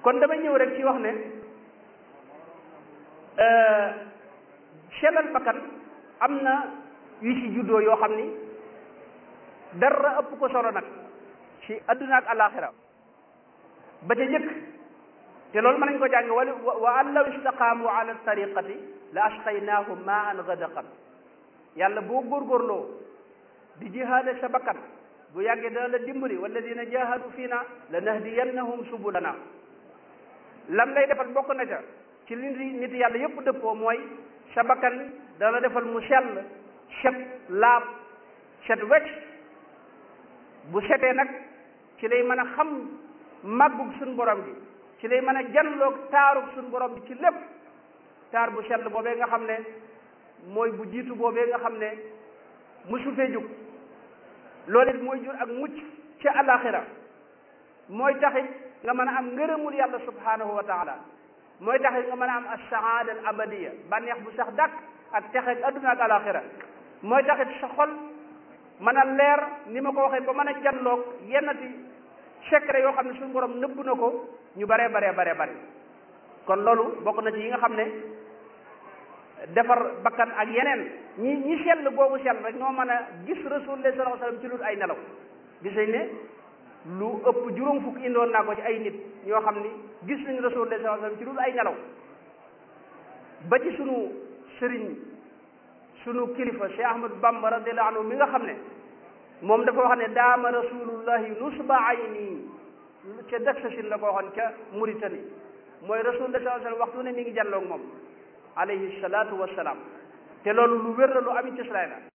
kon damay ñëw rek ci wax ne sellal bakkan am na yu ci juddoo yoo xam ni dara ëpp ko solo nag ci adduna ak alaxira ba ca jëkk te loolu mën nañ ko jàng wala wa an law istaqaamu ala tariqati la asqaynaahum ma an gadaqan yàlla boo góorgóorloo di jihaade sa bakkan bu yàggee dana la dimbali walladina jahadu fiina la nahdiyannahum subulana lam lay defal bokk na ca ci li nit yàlla yépp dëppoo mooy sa bakkan dana defal mu sell set laab set wecc bu setee nag ci lay mën a xam màggug suñ borom bi ci lay mën a janloog taarug suñ borom bi ci lépp taar bu sell boobee nga xam ne mooy bu jiitu boobee nga xam ne musu fee jug loolu it mooy jur ak mucc ci alaxira mooy taxit nga mën a am ngërëmul yàlla subhanahu wa taala mooy taxit nga mën a am assaada al abadiya bànneex bu sax dàkk ak texeeg adduna ak alaxira mooy taxit sa xol mën a leer ni ma ko waxee ba mën a janloog yennati secret yoo xam ne suñu borom nëbb na ko ñu baree baree baree bare kon loolu bokk na ci yi nga xam ne defar bakkan ak yeneen ñi ñi sell boobu sell rek ñoo mën a gis rasulullah sallallahu alayhi wasallam ci lu ay nelaw gis nañ ne lu ëpp juróom fukk indoon naa ko ci ay nit ñoo xam ni gis nañ rasulullah sallallahu alayhi wasallam ci lu ay nelaw ba ci sunu sëriñ sunu kilifa Cheikh Ahmad Bamba radiyallahu anhu mi nga xam ne moom dafa wax ne daama rasulullahi nusba ayni ca Daksasin la ko waxoon ca Mauritanie mooy rasulullah sallallahu alayhi wasallam waxtu ne mi ngi jàlloog moom alayhi salaatu wassalaam te loolu lu wér la lu am ci la